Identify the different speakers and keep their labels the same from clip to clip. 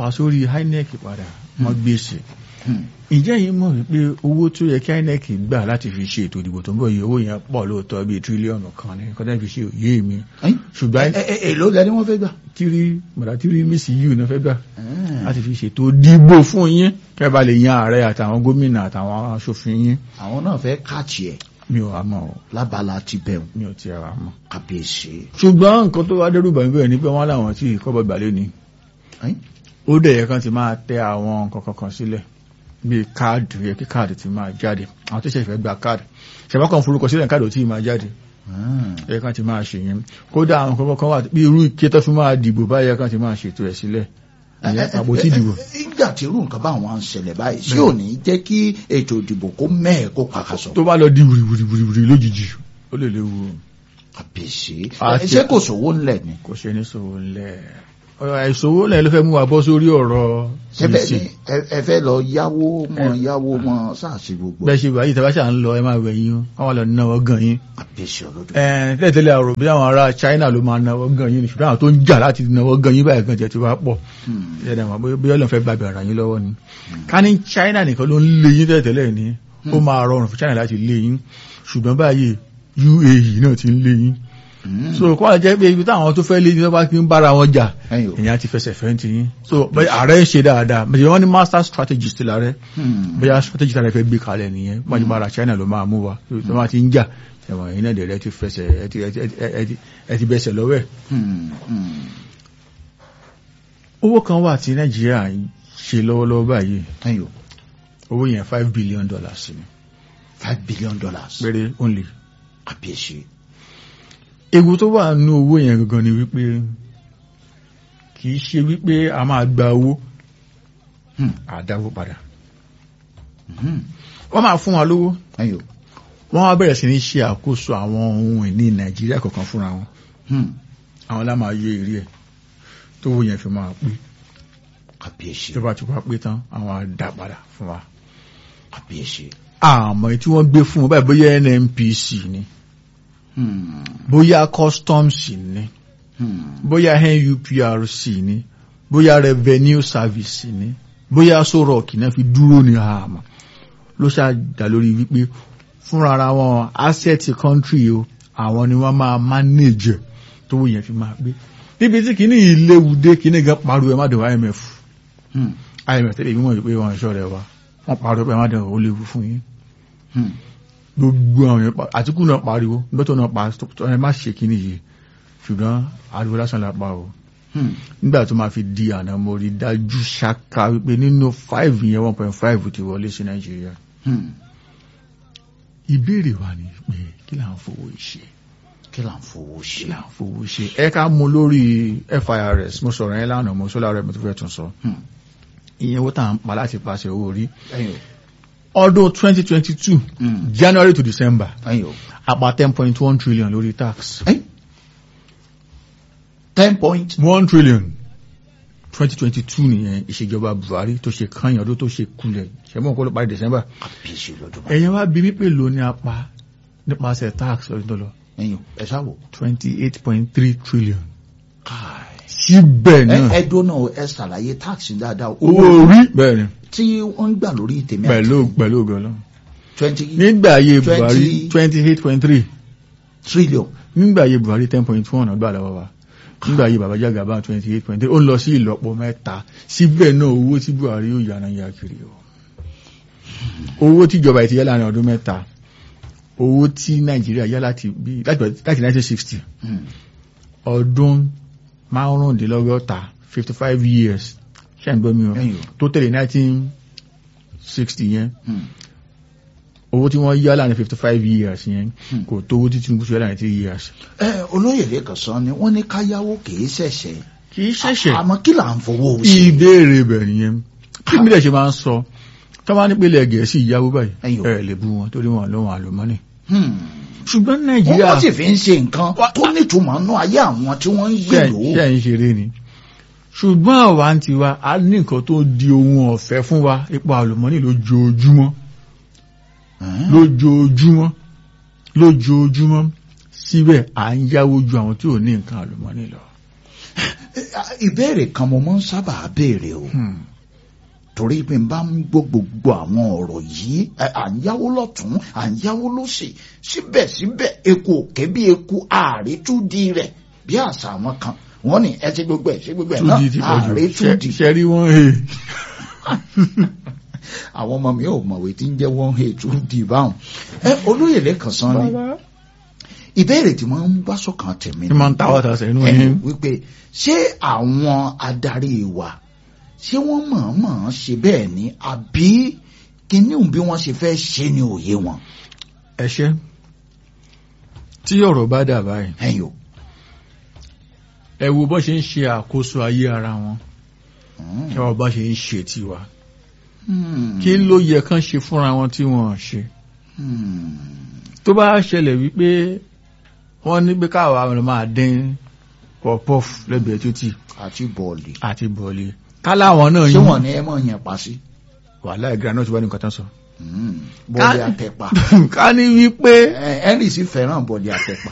Speaker 1: fà sórí INEC padà wọ́n gbèsè
Speaker 2: Hmm.
Speaker 1: ǹjẹ́ yìí mọ̀ wípé owó tó yẹ kí INEC gbà láti fi ṣe ètò ìdìbò tó ń bọ̀ yìí owó yẹn pọ̀ lóòótọ́ bíi tírílíọ̀nù kan ní kọ́tà fi ṣe òye mi
Speaker 2: Ẹ́n?
Speaker 1: ṣùgbọ́n
Speaker 2: Ẹ- ẹ- èló lẹni wọ́n fẹ́ gbà.
Speaker 1: tírí mọ̀dá tírí mísì yìí náà fẹ́ gbà
Speaker 2: Ẹ́n.
Speaker 1: láti fi ṣètò dìbò fún yín kẹ́ bá lè yan ààrẹ àtàwọn gómìnà àtàwọn aṣòfin yín
Speaker 2: àwọn náà fẹ́ káàtì ẹ̀
Speaker 1: mi ò wá mọ̀ ọ́
Speaker 2: lábala ti bẹ̀rù
Speaker 1: mi ò tiẹ̀ wá mọ̀.
Speaker 2: kábíyèsí.
Speaker 1: ṣùgbọ́n nǹkan tó wá dẹ́rù bàmí bẹ́ẹ̀ ni pé wọ́n láwọn tí kọ́bọ̀ gbàlẹ́ ni
Speaker 2: Ẹ́n?
Speaker 1: ó dẹ̀ yẹ kan ti máa tẹ àwọn nǹkan kankan sílẹ̀ bíi káàdì yẹ kí káàdì ti máa jáde àwọn tó ṣẹ̀fẹ̀ gba káàdì ṣẹ̀fẹ̀ kan forúkọ sílẹ̀ káàdì ò tí ì máa jáde
Speaker 2: Ẹ́n.
Speaker 1: yẹ kan ti máa ṣe yẹn kódà àwọn nǹkan kan wà bí irú ike tó fi máa dìbò báyẹ kan ti máa ṣètò ẹ̀ sílẹ̀ ìyẹn àpótí ìdìbò
Speaker 2: ìgbà tí irú nǹkan báwọn ń ṣẹlẹ̀ báyìí sí ò ní jẹ́ kí ètò ìdìbò kó mẹ́ẹ̀ kó pàkàṣọ.
Speaker 1: tó bá lọ di wìrìwìrìwìrì lójijì ó lè léwu
Speaker 2: kábíyèsí.
Speaker 1: Àti-
Speaker 2: ṣé kò sówó ńlẹ̀ ni.
Speaker 1: kò ṣe ní sòwò ńlẹ̀ ọ̀rọ̀ àìsòwò ńlẹ̀ ló fẹ́ mú wa bọ́ sórí ọ̀rọ̀
Speaker 2: ẹ fẹ́-
Speaker 1: sísè
Speaker 2: ẹ- ẹ fẹ́ lọ yáwó mọ yáwó mọ sáàsì gbogbo.
Speaker 1: bẹ́ẹ̀ ṣe báyìí tẹ́bá ṣà ń lọ ẹ máa wẹ̀ yín o wọ́n wá lọ náwó gan yín
Speaker 2: kábíyèsí ọlọ́dún.
Speaker 1: ẹ̀ẹ́n tẹ́lẹ̀tẹ́lẹ̀ àrò bí àwọn ará China ló máa náwó gan yín ni ṣùgbọ́n àwọn tó ń jà láti náwó gan yín báyìí gan jẹ́ ti wá pọ̀
Speaker 2: Hmm.
Speaker 1: ẹ̀ẹ́dẹ̀ mọ̀ bóyá- bóyá Ọlọ́run fẹ́ gbàgbé ara yín lọ́wọ́ ni ká ní China nìkan ló ń lé yín tẹ́lẹ̀tẹ́lẹ̀ ni ó máa rọrùn fún China láti lé yín ṣùgbọ́n báyìí UAE náà ti ń lé yín
Speaker 2: Hmm.
Speaker 1: so kọ́ ọ jẹ́ pé ibi táwọn tó fẹ́ lé ní lọ́pàá kí ń bára wọn jà
Speaker 2: Ẹ̀yin o.
Speaker 1: èèyàn ti fẹsẹ̀ fẹ́ ti yín so bẹ́ẹ̀ ààrẹ ń ṣe dáadáa bẹ́ẹ̀ wọ́n ní master strategist láàrẹ
Speaker 2: Hmm.
Speaker 1: bóyá strategy tàbí fẹ́ gbé kalẹ̀ nìyẹn wọ́n bára China ló máa mú wa tó máa ti ń jà ẹ̀wọ̀n yìí náà dẹ̀rẹ́ ti fẹsẹ̀ ẹ ti- ẹ ti- ẹ ti- ẹ ti bẹsẹ̀ lọ́wọ́ ẹ̀.
Speaker 2: Hmm. Hmm.
Speaker 1: owó kan wà tí Nàìjíríà ń ṣe lọ́wọ́lọ́wọ́ báyìí
Speaker 2: Ẹ̀yin o.
Speaker 1: owó yẹn five billion dollars ni
Speaker 2: five billion dollars.
Speaker 1: péré only.
Speaker 2: kábíyèsí.
Speaker 1: ewu tó wà nínú owó yẹn gangan ni wípé kì í ṣe wípé a máa gba owó
Speaker 2: Hmm.
Speaker 1: àdáwó padà
Speaker 2: Hmm.
Speaker 1: wọ́n máa fún wa lówó
Speaker 2: Ẹ̀yin o.
Speaker 1: wọ́n wá bẹ̀rẹ̀ sí ní ṣe àkóso àwọn ohun ìní Nàìjíríà kọ̀ọ̀kan fúnra wọn
Speaker 2: Hmm.
Speaker 1: àwọn lá máa yé èrè ẹ̀ tó owó yẹn fi máa pé
Speaker 2: kábíyèsí.
Speaker 1: tó bá ti wá pé tán àwọn á dá padà fún wa
Speaker 2: kábíyèsí.
Speaker 1: àmọ́ tí wọ́n gbé fún wọn báyìí bóyá NNPC ni
Speaker 2: Hmm.
Speaker 1: bóyá customs ni
Speaker 2: Hmm.
Speaker 1: bóyá NUPRC ni bóyá revenue service ni bóyá sorok náà fi dúró ní àmọ́ ló ṣàdá lórí wípé fúnra ara wọn asset country o àwọn ni wọ́n máa manage ẹ̀ tó wọ́n yẹn fi máa gbé níbi tí kìíní ìléwùdé kìíní gan pariwo ẹ má dẹ̀wọ̀ IMF
Speaker 2: Hmm.
Speaker 1: IMF tẹ́lẹ̀ mímọ̀ wípé wọn ìṣọ́ rẹ̀ wá wọ́n pariwo ẹ má dẹ̀wọ̀ ó léwu fún yín
Speaker 2: Hmm.
Speaker 1: gbogbo àwọn yẹn pa- Àtíkù náà pariwo gbọ́tọ̀ náà pa ẹ má ṣe kìíní yìí ṣùgbọ́n ariwo lásán la pa o
Speaker 2: Hmm.
Speaker 1: nígbà tó máa fi di àná mo rí dájú ṣáká wípé nínú five yẹn one point five ti wọlé sí nàìjíríà
Speaker 2: Hmm.
Speaker 1: ìbéèrè wa ni pé kí là ń fowó ṣe
Speaker 2: kí là ń fowó
Speaker 1: kí
Speaker 2: ṣe.
Speaker 1: là ń fowó ṣe ẹ ká mú lórí FIRS mo sọ̀rọ̀ yẹn lánàá mo sọ́lá rẹ̀ mo tó fẹ́ tún sọ
Speaker 2: Hmm.
Speaker 1: ìyẹn owó tá à ń pa láti pàṣẹ owó orí
Speaker 2: Ẹ̀yin o.
Speaker 1: ọdún twenty twenty two
Speaker 2: Hmm.
Speaker 1: January to December
Speaker 2: Ẹ̀yin o.
Speaker 1: àpá ten point one trillion lórí tax
Speaker 2: Ẹ̀yin. ten point.
Speaker 1: one trillion twenty twenty two nìyẹn ìṣèjọba Buhari tó ṣe kányìn ọdún tó ṣe kulẹ̀ ṣẹ́mọ̀ kó ló parí December
Speaker 2: kábíyèsí ọlọ́dún.
Speaker 1: ẹ̀yin wá bí wípé ló ní apá nípasẹ̀ tax ọdún tó lọ
Speaker 2: Ẹ̀yin o. ẹ ṣáwò.
Speaker 1: twenty eight point three trillion
Speaker 2: káì.
Speaker 1: síbẹ̀
Speaker 2: ẹ
Speaker 1: náà
Speaker 2: ẹ dóná o, ẹ ṣàlàyé táàkì dáadáa
Speaker 1: owó orí bẹ́ẹ̀ ni
Speaker 2: tí wọ́n ń gbà lórí tèmi
Speaker 1: pẹ̀lú pẹ̀lú ògọ́lọ́
Speaker 2: twenty
Speaker 1: nígbà ayé
Speaker 2: 20
Speaker 1: Buhari twenty eight point three
Speaker 2: trillion.
Speaker 1: nígbà ayé Buhari ten point one ọgbà lọ́wọ́ wa nígbà ayé Baba Jagaba twenty eight point three ó ń lọ sí ìlọ́po mẹ́ta síbẹ̀ náà owó tí Buhari yóò yára ya kiri o owó tíjọba ìtìyẹ́ láàrin ọdún mẹ́ta owó tí Nàìjíríà yá láti bí láti nineteen sixty
Speaker 2: Hmm.
Speaker 1: ọdún márùndínlọ́gọ́ta fifty five years ṣe ń gbọ́ mi o
Speaker 2: Ẹ̀yin o.
Speaker 1: tó tẹ̀lé nineteen sixty yẹn
Speaker 2: Hmm.
Speaker 1: owó tí wọ́n yá láàrin fifty five years yẹn
Speaker 2: Hmm.
Speaker 1: kò tó owó tí Tinubu ṣe láàrin three years.
Speaker 2: ẹ olóyè lẹ́kàn sọ ni wọ́n ní káyáwó kìí ṣẹ̀ṣẹ̀.
Speaker 1: kì í ṣẹ̀ṣẹ̀
Speaker 2: àmọ́ kí là ń fowó ṣe.
Speaker 1: ìbéèrè bẹ̀ nìyẹn kí mílẹ̀ ṣe máa ń sọ tó bá ní pélé gẹ̀ẹ́sì ìyáwó báyìí
Speaker 2: Ẹ̀yin o.
Speaker 1: ẹ̀ lè bú wọn torí wọn lóhun àlùmọ́nì
Speaker 2: Hmm.
Speaker 1: ṣùgbọ́n
Speaker 2: wọ́n
Speaker 1: Nàìjíríà
Speaker 2: wọ́n sì fi ń ṣe nǹkan tó nítumọ̀ nú ayé àwọn tí wọ́n ń
Speaker 1: ṣe
Speaker 2: gbèrò.
Speaker 1: ṣe ń ṣeré ni ṣùgbọ́n àwa ń tiwa a ní nǹkan tó di ohun ọ̀fẹ́ fún wa ipò àlùmọ́nì lójoojúmọ́
Speaker 2: Hmm.
Speaker 1: lójoojúmọ́ lójoojúmọ́ síbẹ̀ à ń yáwó ju àwọn tí ò ní nǹkan àlùmọ́nì lọ.
Speaker 2: ìbéèrè kan mo máa ń sábà béèrè o
Speaker 1: Hmm.
Speaker 2: torí pé n bá ń gbọ́ gbogbo àwọn ọ̀rọ̀ yìí ẹ, à ń yáwó lọ́tún à ń yáwó lọ́sì síbẹ̀síbẹ̀ eku òkè bí eku àrètúdi rẹ̀ bí àṣà àwọn kan wọ́n ní ẹ ṣe gbogbo ẹ̀ ṣe gbogbo ẹ̀ náà
Speaker 1: 2D ti pọ̀ jù
Speaker 2: àrètúdi
Speaker 1: Ṣẹ- ṣẹ́rí wọ́n he
Speaker 2: àwọn ọmọ mi ò mọ̀wé tí ń jẹ́ wọ́n he tún di báwọn. ẹ olóyè lẹ́kàn sán ni ìbéèrè tí wọ́n ń bá sọ̀kan tèmi
Speaker 1: ní máa ń tawọ́ tasẹ̀ inú
Speaker 2: ẹni
Speaker 1: yín
Speaker 2: wípé ṣé àwọn adarí wa ṣé wọ́n mọ̀ọ́mọ̀ ṣe bẹ́ẹ̀ ni àbí kíní bí wọ́n ṣe fẹ́ ṣe ni òye wọn.
Speaker 1: ẹ̀ṣẹ́ tí ọ̀rọ̀ bá dà báyìí
Speaker 2: ẹ̀yin o.
Speaker 1: ẹ wo bọ́ ṣe ń ṣe àkóso ayé ara wọn
Speaker 2: Mm.
Speaker 1: ẹ wo bọ́ ṣe ń ṣe tiwa
Speaker 2: Hmm.
Speaker 1: kí ló yẹ kán ṣe fúnra wọn tí wọn ò ṣe
Speaker 2: Hmm.
Speaker 1: tó bá ṣẹlẹ̀ wípé wọ́n ní pé káwa ọ̀rọ̀ máa dín pọ̀pọ́f lẹ́gbẹ̀ẹ́ títì
Speaker 2: àti bọ́ọ̀lì.
Speaker 1: àti bọ̀ọ̀lì káláwọn náà
Speaker 2: ṣé
Speaker 1: yín
Speaker 2: wọ́n ní ẹ mọ̀ yẹn pa sí.
Speaker 1: wàhálà ìgbà náà ti wá ní nǹkan tán sọ.
Speaker 2: Hmm. bọ́ọ̀lì
Speaker 1: Ká-
Speaker 2: àtẹ̀pà.
Speaker 1: ká ní wípé
Speaker 2: Ẹ, Henry sì fẹ́ràn bọ́ọ̀lì àtẹ̀pà.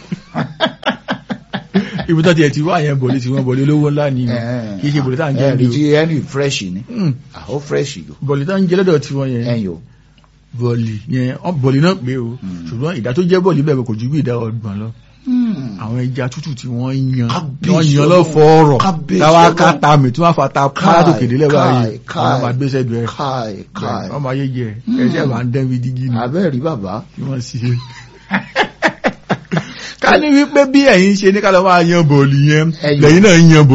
Speaker 1: ibi tó tiẹ̀ ti wá yẹn bọ̀ọ̀lì tí wọ́n bọ̀ọ̀lì olówó ńlá ni
Speaker 2: Ẹ,
Speaker 1: kì í ṣe bọ̀ọ̀lì tá à ń jẹ́
Speaker 2: ẹ,
Speaker 1: ní
Speaker 2: tí Henry fresh ni.
Speaker 1: o
Speaker 2: àó fresh yìí.
Speaker 1: bọ̀ọ̀lì tá ń jẹ́ lọ́dọ̀ tí wọ́n yẹn
Speaker 2: ẹ̀yin o.
Speaker 1: bọ̀ọ̀lì yẹn ọ bọ̀ọ̀lì náà pé o
Speaker 2: Mm.
Speaker 1: ṣùgbọ́n ìdá tó jẹ́ bọ̀ọ̀lì bẹ́ẹ̀ kò ju bí ìdá ọgbọ̀n lọ
Speaker 2: Hmm.
Speaker 1: àwọn ẹja tútù tí wọ́n yan
Speaker 2: Kábíyèsí
Speaker 1: wọ́n yan
Speaker 2: Ọlọ́run.
Speaker 1: lọ́fọ̀ ọ̀rọ̀
Speaker 2: Kábíyèsí
Speaker 1: táwa
Speaker 2: Ọlọ́run.
Speaker 1: ká ta mi tí wọ́n fa ta pàrọ̀ tó kéde lẹ́wọ̀ ayé
Speaker 2: káì, káì.
Speaker 1: wọ́n máa gbé sẹ́gbẹ̀ ẹ̀
Speaker 2: káì káì.
Speaker 1: ọmọ ayé jẹ
Speaker 2: Mm.
Speaker 1: ẹ̀ṣẹ̀ máa ń dẹ́n bí dígí ni
Speaker 2: abẹ́ẹ̀ rí bàbá.
Speaker 1: kí wọ́n sì ṣe. ká ní wípé bí ẹ̀yin ṣe ní ká lọ́ máa yan bọ̀ọ̀lì yẹn
Speaker 2: Ẹ̀yin.
Speaker 1: lẹ́yìn náà yan bọ̀ọ̀lì